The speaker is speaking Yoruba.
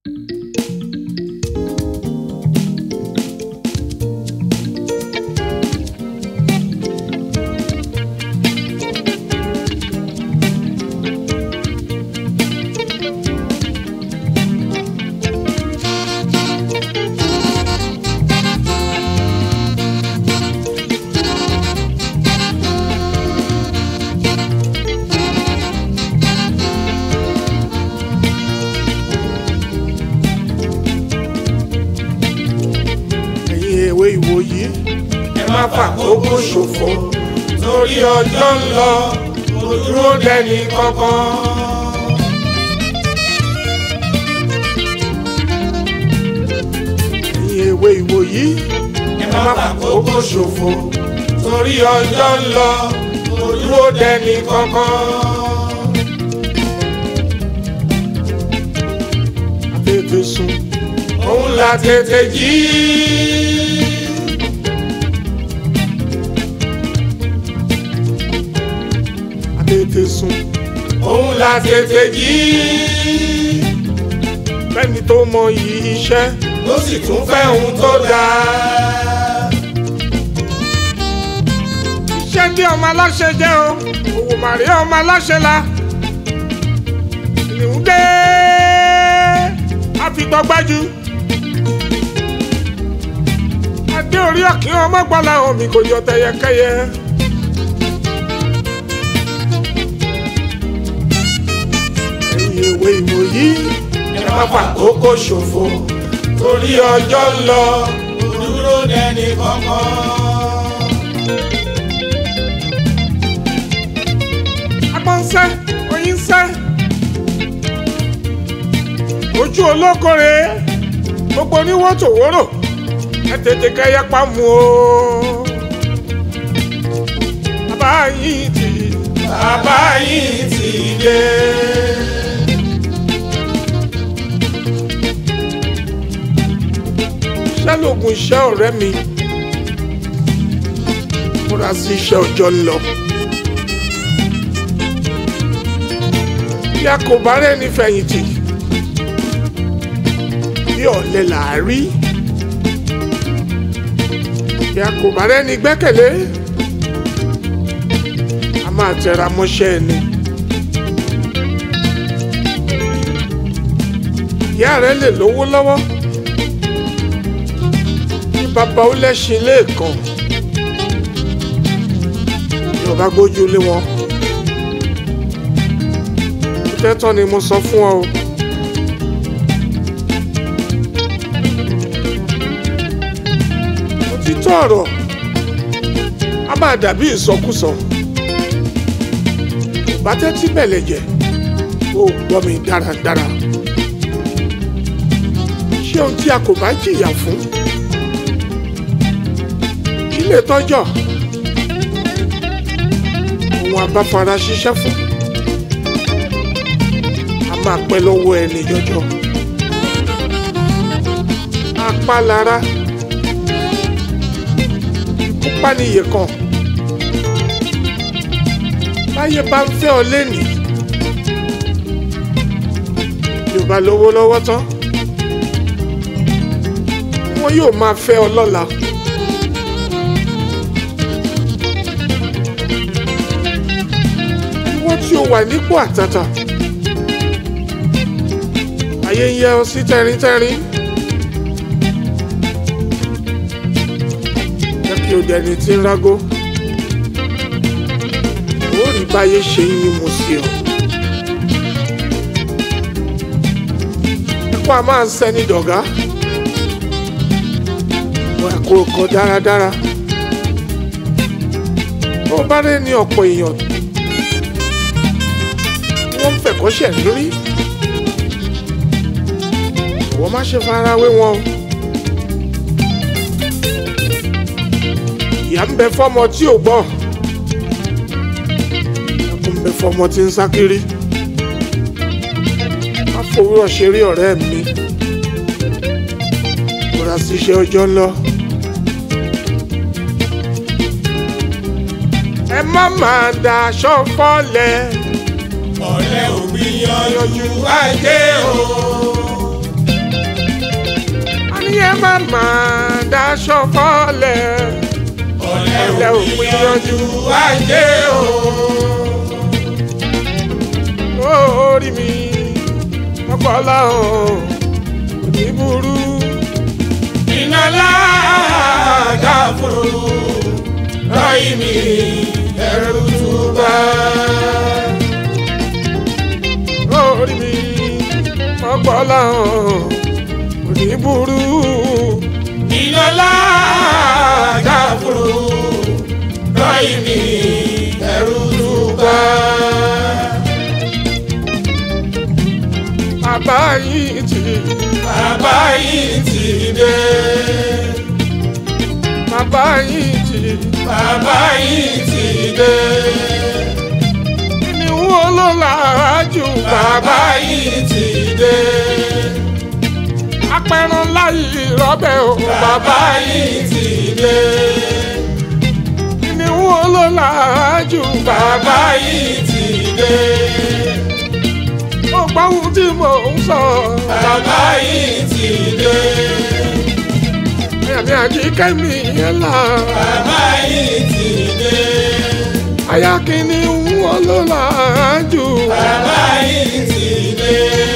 ẹ̀yin èwe ìwòyí ẹ má fàkókò ṣòfò torí ọjọ́ ń lọ kò dúró dẹni kankan. ẹ̀yin èwe ìwòyí ẹ má fàkókò ṣòfò torí ọjọ́ ń lọ kò dúró dẹni kankan. tètè sùn òun la tètè jí. tètè sùn òun la tètè jí. fẹ́ni tó mọ iyì iṣẹ́ ló sì tún fẹ́ ohun tó dáa. iṣẹ́ bí ọmọ aláṣẹ jẹ́ o òwò màrí ọmọ aláṣẹ la ìlú dé àfitọ́gbájú adé orí ọ̀kín ọmọ gbọ́lá omi kò yọ tẹyẹkẹyẹ. ẹ̀yin èwe ìwòyí ẹ má fàkókò ṣòfò torí ọjọ́ ń lọ kò dúró dẹni kankan. agbọ́n ń sẹ́ oyin ń sẹ́ ojú olókòrè gbogbo oníwó tòwórò ẹ tètè kẹyẹ pa mú o bàbá yìí ti bàbá yìí ti dé. iṣẹ́ lóògùn iṣẹ́ ọ̀rẹ́ mi múra sí iṣẹ́ ọjọ́ ń lọ. bí a kò bá rẹ́ni fẹ̀yìntì bí ọ̀lẹ là á rí bí a kò bá rẹ́ni gbẹ́kẹ̀lé a máa tẹra mọ́ṣẹ́ ẹni. ìyá rẹ lè lówó lọ́wọ́ kí bàbá ó lẹ́sìn lẹ́ẹ̀kan ní ọba gbójú lé wọn tẹ́tọ́ ni mo sọ fún ọ o. òtítọ́ ọ̀rọ̀ a máa dàbí ìsọkúsọ bá tẹ́tí bẹ̀lẹ̀ jẹ́ ó gbọ́ mi dáradára ṣé ohun tí a kò bá jìyà fún kí lè tọ́jọ́ òun abáfara ṣiṣẹ́ fún a máa pẹ́ lọ́wọ́ ẹni jọjọ apá lára ikú pániyè kan báyé bá ń fẹ́ ọ lénìí yóò bá lówó lọ́wọ́ tán wọn yóò máa fẹ́ ọ lọ́la. wọ́n tí ó wà nípò àtàtà ayé ń yẹ ọ sí tẹrintẹrin jẹ́ kí o dẹni tí ń rágó ó rí báyé ṣe ń yín mu sí ọ. ẹ̀kọ́ a máa ń sẹ́ni dọ̀gá wọ́n ẹ̀kọ́ kan dáradára ó bá rẹ̀ ní ọ̀pọ̀ èèyàn wọ́n ń fẹ̀kọ́ṣẹ̀ lórí wọ́n má ṣe fara wé wọn o. ìyá ń bẹ fọ́mọ tí ò gbọ́ ẹkún ń bẹ fọ́mọ tí ń sá kiri má fowórọ̀ ṣeré ọ̀rẹ́ mi múra síṣẹ́ ọjọ́ ńlọ. ẹ má máa daṣọ fọ́lẹ̀ ọ̀rẹ́ òbí yanjú ajé o. má má daṣọ fọ́lẹ̀ ọ̀lẹ́ ò gbìyànjú ayé o. orí mi ọpọlọ òní burú iná láàgá fúru ráyì mi ẹrù túbà. orí mi ọpọlọ òní burú iná láàgá fúru ráyì mi ẹrù túbà. bàbá yìí ti bàbá yìí ti dé. bàbá yìí ti bàbá yìí ti dé. ní wo ló làájú bàbá yìí ti dé. apẹran láyé rọbẹ o bàbá yìí ti dé. ní wo ló làájú bàbá yìí ti dé. ó gbóhùn tí mò ń sọ bàbá yìí ti dé. àyàmí àjíkẹ́ mi yẹn là bàbá yìí ti dé. àyà kìíní wo ló làájú bàbá yìí ti dé.